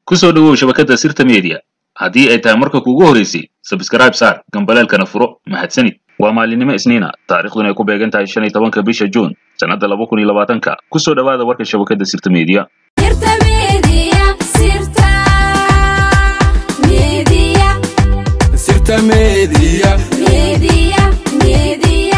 ku soo dhowow shabakadda sirta media haddii ay tahay marka kuugu horeysay sabskrayb saar gambaleelkana furo mahadsanid waa maalinimo isniina taariikhduna ay ku beegan tahay shan iyo tobanka bisha juun sannadda laba kun iyo labaatanka ku soo dhowaada warka shabakadda sirta media Sirta Media, Sirta Media, Sirta Media. Media, Media.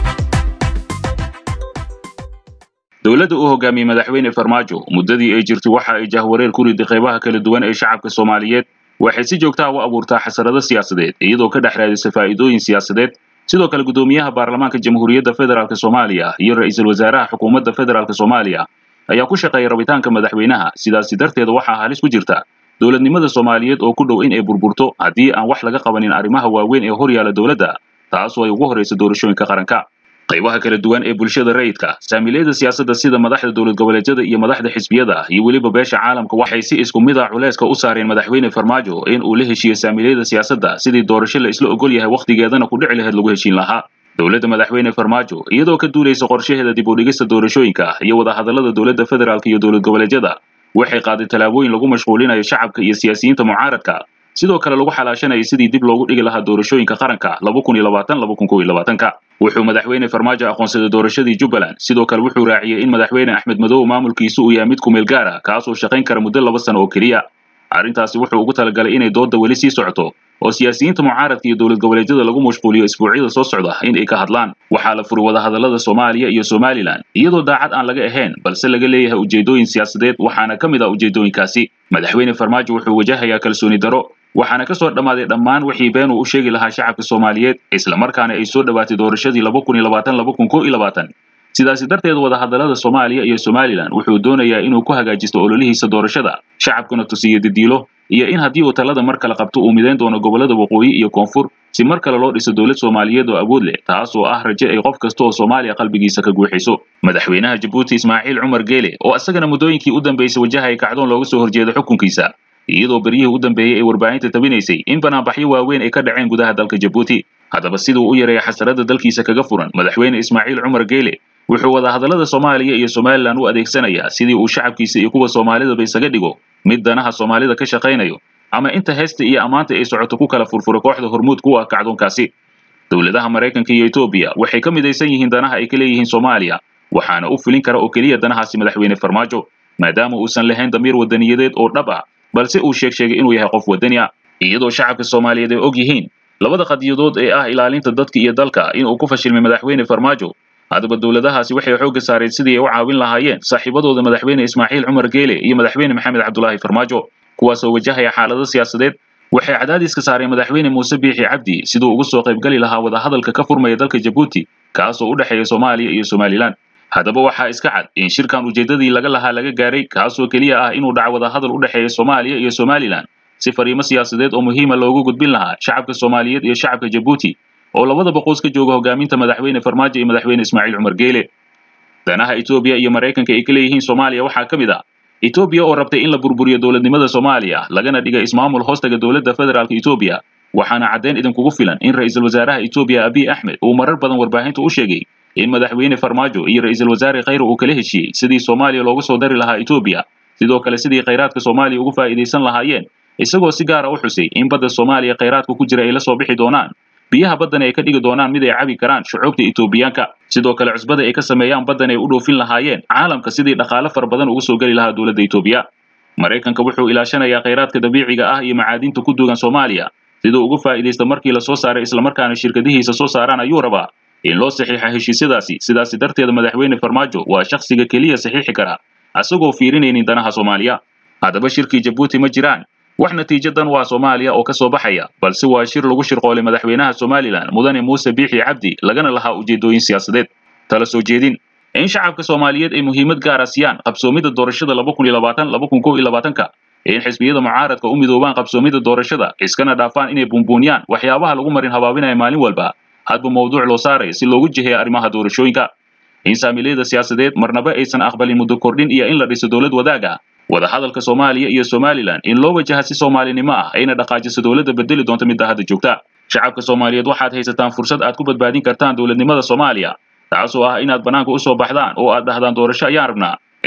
dowladda uu hogaamiyey madaxweyne farmaajo muddadii ay jirtay waxa ay jahwareer ku riday qaybaha kala duwan ee shacabka soomaaliyeed waxay si joogta ah u abuurtaa xasarado siyaasadeed iyadoo ka dhex raadisa faa'iidooyin siyaasadeed sidoo kale guddoomiyaha baarlamaanka jamhuuriyadda federaalk soomaaliya iyo ra'iisul wasaaraha xukuumadda federaalk soomaaliya ayaa ku shaqeeya rabitaanka madaxweynaha sidaasi darteed waxaa halis ku jirta dowladnimada soomaaliyeed oo ku dhow in ay burburto haddii aan wax laga qabanin arrimaha waaweyn ee hor yaala dowladda taasoo ay ugu horraysa doorashooyinka qaranka qaybaha kala duwan ee bulshada rayidka saamiilayada siyaasadda sida madaxda dowlad goboleedyada iyo madaxda xisbiyada iyo weliba beesha caalamka waxay si isku mid ah culayska u saareen madaxweyne farmaajo in uu la heshiiyo saamiilayada siyaasadda sidii doorasho la isla ogol yahay wakhtigeedana ku dhici lahayd lagu heshiin lahaa dowladda madaxweyne farmaajo iyadoo ka duulaysa qorshaheeda dib u dhigista doorashooyinka iyo wadahadallada dowladda federaalk iyo dowlad goboleedyada waxay qaaday tallaabooyin lagu mashquulinayo shacabka iyo siyaasiyiinta mucaaradka sidoo kale lagu xalaashanayay sidii dib loogu dhigi lahaa doorashooyinka qaranka laba kun iyo labaatan laba kun kow iyo labaatanka wuxuu madaxweyne farmaajo aqoonsaday doorashadii jubbaland sidoo kale wuxuu raaciyey in madaxweyne axmed madow maamulkiisu uu yahay mid ku meel gaar ah kaasoo shaqayn kara muddo laba sano oo keliya arrintaasi wuxuu ugu talagalay inay doodda weli sii socoto oo siyaasiyiinta mucaaradka iyo dowlad goboleedyada lagu mashquuliyo isbuucyada soo socda in ay ka hadlaan waxaa la furay wadahadallada soomaaliya iyo somalilan iyadoo daacad aan laga ahayn balse laga leeyahay ujeedooyin siyaasadeed waxaana ka mid ah ujeedooyinkaasi madaxweyne farmaajo wuxuu wajahayaa kalsooni daro waxaana ka soo dhammaaday dhammaan wixii been uu u sheegi lahaa shacabka soomaaliyeed islamarkaana ay soo dhowaatay doorashadii laba kun iyo labaatan laba kun kow iyo labaatan sidaasi darteed wadahadallada soomaaliya iyo somalilan wuxuu doonayaa inuu ku hagaajisto ololihiisa doorashada shacabkuna tusiyo didiilo iyo in haddii uu talada mar kale qabto uu midayn doono gobollada waqooyi iyo koonfur si mar kale loo dhiso dowlad soomaaliyeed oo awood leh taas oo ah raje ay qof kasta oo soomaaliya qalbigiisa ka guuxiso madaxweynaha jabuuti ismaaciil cumar geele oo isagana muddooyinkii u dambeysay wajahaya kacdoon looga soo horjeeda xukunkiisa iyadoo beryihii u dambeeyey ay warbaahinta tabinaysay in banaanbaxyo waaweyn ay ka dhaceen gudaha dalka jabuuti haddaba siduu u yareeya xasarada dalkiisa kaga furan madaxweyne ismaaciil cumar geele wuxuu wadahadallada soomaaliya iyo somalilan u adeegsanayaa sidii uu shacabkiisa iyo kuwa soomaalidaba isaga dhigo mid danaha soomaalida ka shaqaynayo ama inta heesta iyo ammaanta ay socoto ku kala furfura kooxda hormuud ku ah kacdoonkaasi dowladaha maraykanka iyo etoobiya waxay ka midaysan yihiin danaha ay ka leeyihiin soomaaliya waxaana u fulin kara oo keliya danahaasi madaxweyne farmaajo maadaama uusan lahayn damiir wadaniyadeed oo dhab ah balse uu sheeg sheegay inuu yahay qof wadani ah iyadoo shacabka soomaaliyeed ay og yihiin labada qadiyadood ee ah ilaalinta dadka iyo dalka inuu ku fashilmay madaxweyne farmaajo haddaba dowladahaasi waxay xoogga saareen sidii ay u caawin lahaayeen saaxiibadooda madaxweyne ismaaciil cumar geele iyo madaxweyne maxamed cabdulaahi farmaajo kuwaasoo wajahaya xaalado siyaasadeed waxay cadaadiska saareen madaxweyne muuse biixi cabdi siduu ugu soo qaybgeli lahaa wadahadalka ka furmaya dalka jabuuti kaasoo u dhexeeya soomaaliya iyo somalilan haddaba waxaa iska cad in shirkan ujeeddadii laga lahaa laga gaaray kaasoo keliya ah inuu dhaco wadahadal u dhexeeya soomaaliya iyo somalilan si fariimo siyaasadeed oo muhiima loogu gudbin lahaa shacabka soomaaliyeed iyo shacabka jabuuti oo labadaba qoys ka jooga hogaaminta madaxweyne farmaajo iyo madaxweyne ismaaciil cumar geele danaha etoobiya iyo maraykanka ay ka leeyihiin soomaaliya waxaa ka mid ah etoobiya oo rabtay in la burburiyo dowladnimada soomaaliya lagana dhiga ismaamul hoostaga dowladda federaalk etoobiya waxaana caddeyn idinkugu filan in ra'iisul wasaaraha etoobiya abiy axmed uu marar badan warbaahinta u sheegay in madaxweyne farmaajo iyo ra'iisul wasaare khayre uu kala heshiiyey sidii soomaaliya loogu soo dari lahaa etoobiya sidoo kale sidii khayraadka soomaaliya ugu faa'iidaysan lahaayeen isagoo si gaara u xusay in badda soomaaliya khayraadka ku jira ay la soo bixi doonaan biyaha baddan ay ka dhigi doonaan mid ay cabi karaan shucuubta etoobiyaanka sidoo kale cusbada ay ka sameeyaan baddan ay u dhoofin lahaayeen caalamka sidii dhaqaale fara badan ugu soo geli lahaa dowladda etoobiya maraykanka wuxuu ilaashanayaa khayraadka dabiiciga ah iyo macaadinta ku duugan soomaaliya siduu ugu faa'iidaysta markii la soo saaray islamarkaana shirkadihiisa soo saaraan ayuu rabaa in loo saxiixa heshiisyadaasi sidaasi darteeda madaxweyne farmaajo waa shakhsiga keliya saxiixi kara asagoo fiirinaynin danaha soomaaliya haddaba shirkii jabuuti ma jiraan wax natiijadan waa soomaaliya oo ka soo baxaya balse waa shir lagu shirqoolay madaxweynaha somalilan mudane muuse biixi cabdi lagana lahaa ujeedooyin siyaasadeed tala soo jeedin in shacabka soomaaliyeed ay muhiimad gaara siiyaan qabsoomidda doorashada laba kun iyo labaatan laba kun kow iyo labaatanka in xisbiyada mucaaradka u midoobaan qabsoomidda doorashada iskana dhaafaan inay buunbuuniyaan waxyaabaha lagu marin habaabinaya maalin walba hadba mawduuc loo saaraya si loogu jiheeya arrimaha doorashooyinka in saamiilayada siyaasadeed marnaba aysan aqbalin muddo kordhin iyo in la dhiso dowlad wadaaga wadahadalka soomaaliya iyo somalilan in loo wajaha si soomaalinimo ah ayna dhaqaajiso dowladda bedeli doonta midda hadda joogta shacabka soomaaliyeed waxaad haysataan fursad aad ku badbaadin kartaan dowladnimada soomaaliya taasoo ah inaad bannaanka u soo baxdaan oo aad dhahdaan doorasho ayaan rabnaa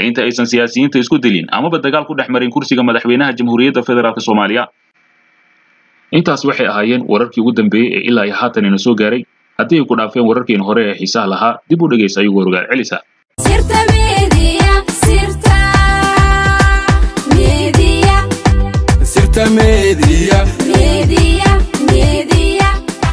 inta aysan siyaasiyiinta isku dilin amaba dagaal ku dhex marin kursiga madaxweynaha jamhuuriyadda federaalk soomaaliya intaas waxay ahaayeen wararkii ugu dambeeyey ee ilaa iyo haatan ina soo gaaray haddii ay ku dhaafeen wararkeena hore ee xiisaha lahaa dib u dhegaysa ayagoo rogaal celisa sirta media sirta media sirta media media media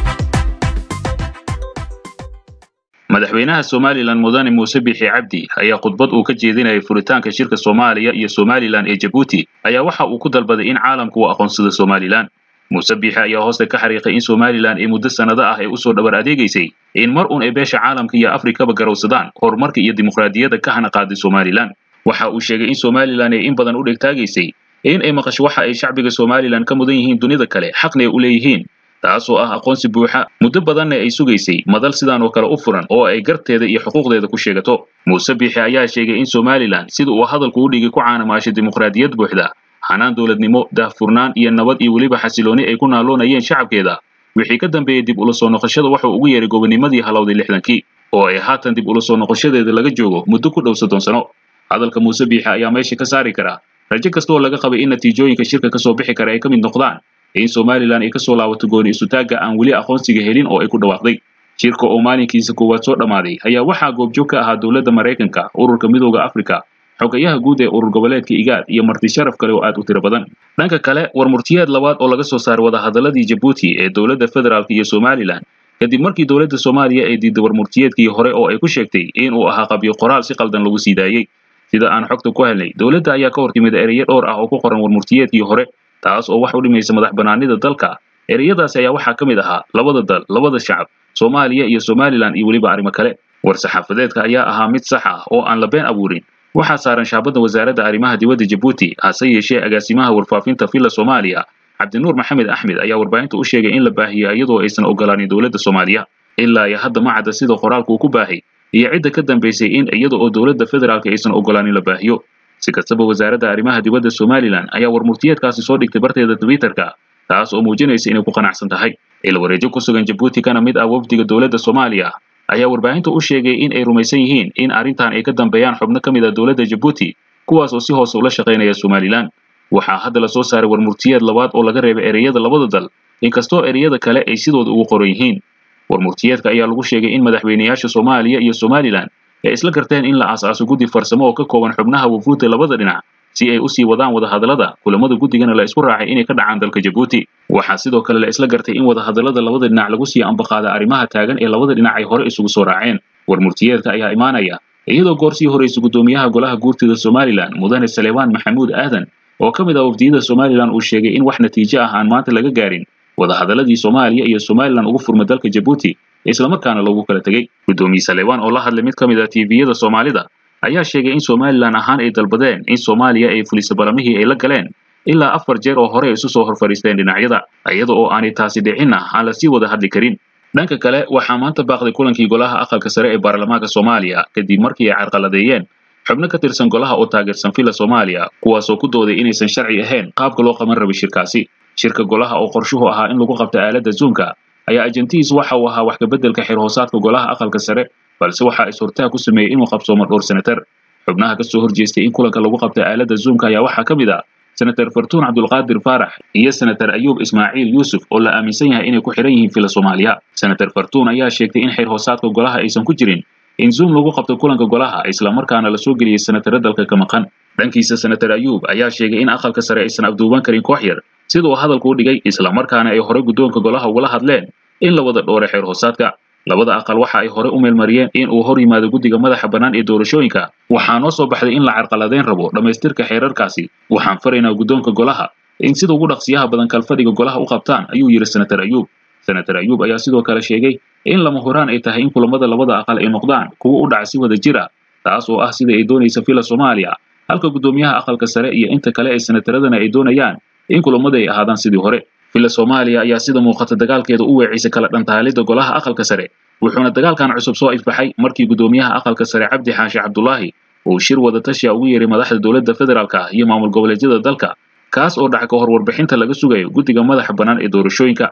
madaxweynaha somalilan mudane muuse bixi cabdi ayaa khudbad uu ka jeedinayay furitaanka shirka soomaaliya iyo somalilan ee jabuuti ayaa waxa uu ku dalbaday in caalamku uu aqoonsado somalilan muuse bixi ayaa hoosta ka xariiqay in somalilan ay muddo sannado ah ay usoo dhabar adeegaysay in mar un ay beesha caalamka iyo afrikaba garowsadaan horumarka iyo dimuqraadiyadda ka hana qaaday somalilan waxa uu sheegay in somalilan ay in badan u dhegtaagaysay in ay maqasho waxa ay shacbiga somalilan ka mudan yihiin dunida kale xaqna ay u leeyihiin taasoo ah aqoonsi buuxa muddo badanna ay sugaysay madal sidan oo kale u furan oo ay garteeda iyo xuquuqdeeda ku sheegato muuse bixi ayaa sheegay in somalilan sida uu hadalku u dhigay ku caanamaashay dimuqraadiyad buuxda hanaan dowladnimo daahfurnaan iyo nabad iyo weliba xasilooni ay ku naaloonayeen shacabkeeda wixii ka dambeeyey dib ula soo noqoshada wuxuu ugu yeeray gobonimadii halowday lixdankii oo ay haatan dib ula soo noqoshadeeda laga joogo muddo ku dhow soddon sano hadalka muuse biixi ayaa meesha ka saari kara rajo kasta oo laga qabay in natiijooyinka shirka kasoo bixi kara ay ka mid noqdaan in somalilan ay kasoo laabato gooni isutaagga aan weli aqoonsiga helin oo ay ku dhawaaqday shirka oo maalinkiisa koowaad soo dhammaaday ayaa waxaa goobjoog ka ahaa dowladda maraykanka ururka midooda afrika xogayaha guud ee urur goboleedka igaad iyo marti sharaf kale oo aad u tiro badan dhanka kale war murtiyeed labaad oo laga soo saaray wadahadaladii jabuuti ee dowladda federaalk iyo somalilan kadib markii dowladda soomaaliya ay diiday war murtiyeedkii hore oo ay ku sheegtay in uu ahaa qabyo qoraal si qaldan lagu sii daayey sida aan xogta ku helnay dowladda ayaa ka hor timid ereyo dhowr ah oo ku qoran war murtiyeedkii hore taas oo wax u dhimaysa madax banaanida dalka ereyadaasi ayaa waxaa ka mid ahaa labada dal labada shacab soomaaliya iyo somalilan iyo weliba arrimo kale war saxaafadeedka ayaa ahaa mid sax ah oo aan la been abuurin waxaa saaran shaabadda wasaaradda arrimaha dibadda jabuuti hase yeeshee agaasimaha warfaafinta villa soomaaliya cabdinuur maxamed axmed ayaa warbaahinta u sheegay in la baahiyo iyadoo aysan ogolaanin dowladda soomaaliya ilaa iyo hadda ma cadda sida qoraalku uu ku baahay iyo cidda ka dambaysay in iyada oo dowladda federaalk aysan ogolaanin la baahiyo si kastaba wasaaradda arrimaha dibadda somalilan ayaa war murtiyeedkaasi soo dhigtay barteeda twitterka taas oo muujinaysa inay ku qanacsan tahay ilwareejo ku sugan jabuuti kana mid ah wafdiga dowladda soomaaliya ayaa warbaahinta u sheegay in ay rumaysan yihiin in arrintan ay ka dambeeyaan xubno ka mid ah dowladda jabuuti kuwaas oo si hoose ula shaqaynaya somalilan waxaa hadda lasoo saaray war murtiyeed labaad oo laga reebay ereyada labada dal inkastoo ereyada kale ay sidooda ugu qoran yihiin war murtiyeedka ayaa lagu sheegay in madaxweynayaasha soomaaliya iyo somalilan ay isla garteen in la aas-aaso guddi farsamo oo ka kooban xubnaha wafuudda labada dhinac si ay usii wadaan wadahadallada kulamada guddigana la isku raacay inay ka dhacaan dalka jabuuti waxaa sidoo kale la isla gartay in wadahadallada labada dhinac lagu sii ambaqaada arrimaha taagan ee labada dhinac ay hore isugu soo raaceen war murtiyeedka ayaa imaanaya iyadoo goor sii horaysa guddoomiyaha golaha guurtida somalilan mudane salebaan maxamuud aadan oo ka mid ah wafdiyada somalilan uu sheegay in wax natiijo ah aan maanta laga gaarin wadahadaladii soomaaliya iyo somalilan ugu furma dalka jabuuti islamarkaana loogu kala tegey guddoomiye salebaan oo la hadlay mid ka mid ah tviyada soomaalida ayaa sheegay in somalilan ahaan ay dalbadeen in soomaaliya ay fuliso balamihii ay la galeen ilaa afar jeer oo hore isu soo hor fadhiisteen dhinacyada iyada oo aanay taasi dhicinna aan la sii wada hadli karin dhanka kale waxaa maanta baaqday kulankii golaha aqalka sare ee baarlamaanka soomaaliya kadib markii ay carqaladeeyeen xubno ka tirsan golaha oo taageersan villa soomaaliya kuwaasoo ku dooday inaysan sharci ahayn qaabka loo qaban rabay shirkaasi shirka golaha oo qorshuhu ahaa in lagu qabto aaladda zoomka ayaa ajantihiis waxa uu ahaa wax kabeddelka xirhoosaadka golaha aqalka sare balse waxa is hortaag ku sameeyey inuu qabsoomo dhowr senatar xubnaha ka soo horjeestay in kulanka lagu qabto aaladda zoomka ayaa waxaa ka mid ah senatar fartuun cabdulqaadir faarax iyo senatar ayuub ismaaciil yuusuf oo la aaminsan yahay inay ku xihan yihiin villa soomaaliya senatar fartuun ayaa sheegtay in xirhoosaadka golaha aysan ku jirin in zoom lagu qabto kulanka golaha islamarkaana lasoo geliyey senataro dalka ka maqan dhankiisa senatar ayuub ayaa sheegay in aqalka sare aysan abduuban karin koox yar sida uu hadalku u dhigay islamarkaana ay hore guddoonka golaha ugala hadleen in la wada dhoore xeer hoosaadka labada aqal waxa ay hore u meelmariyeen in uu hor yimaado guddiga madaxa bannaan ee doorashooyinka waxaa noo soo baxday in la carqaladeyn rabo dhammaystirka xeerarkaasi waxaan faraynaa guddoonka golaha in sida ugu dhaqsiyaha badan kalfadhiga golaha u qabtaan ayuu yidhi senatar ayuub senatar ayuub ayaa sidoo kale sheegay in lama huraan ay tahay in kulamada labada aqal ay noqdaan kuwo u dhaca si wada jir ah taas oo ah sida ay doonaysa villa soomaaliya halka guddoomiyaha aqalka sare iyo inta kale ee senataradana ay doonayaan in kulamada ay ahaadaan sidii hore villa soomaaliya ayaa sida muuqata dagaalkeeda u weecisay kala dhantaalidda golaha aqalka sare wuxuuna dagaalkan cusub soo ifbaxay markii guddoomiyaha aqalka sare cabdi xaashi cabdulaahi uu shir wada tashiya ugu yeeray madaxda dowladda federaalka iyo maamul goboleedyada dalka kaas oo dhaca ka hor warbixinta laga sugayo guddiga madaxa bannaan ee doorashooyinka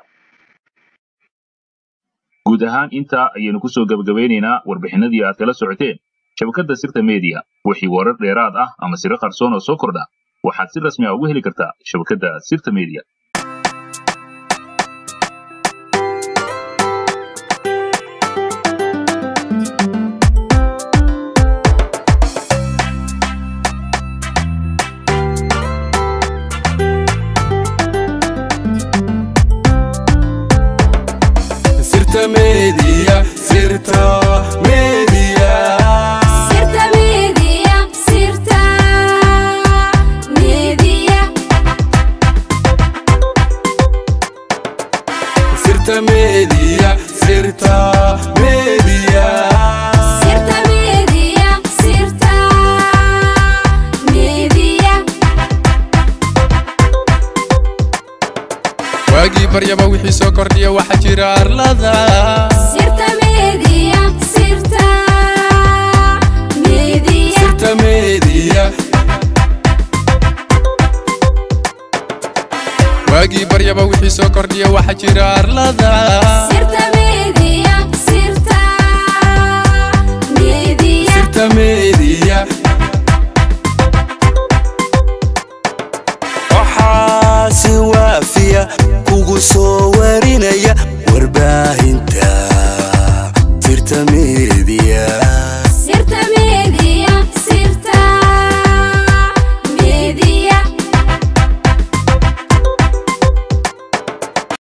guud ahaan intaa ayaynu kusoo gebagabeynaynaa warbixinadii aad kala socoteen shabakadda sirta media wixii warar dheeraad ah ama siro qarsoon oo soo kordha waxaad si rasmi ah ugu heli kartaa shabakadda sirta media sirta media sirta media Sirta media, sirta media, sirta media sirta media sirta media, sirta media. waagii baryaba wixii soo kordhiya waxaa jira arlada Sirta media, sirta media, sirta media waagii baryaba wixii soo kordhiya waxaa jira arlada sirta media, sirta media, sirta media waxaa si waafiya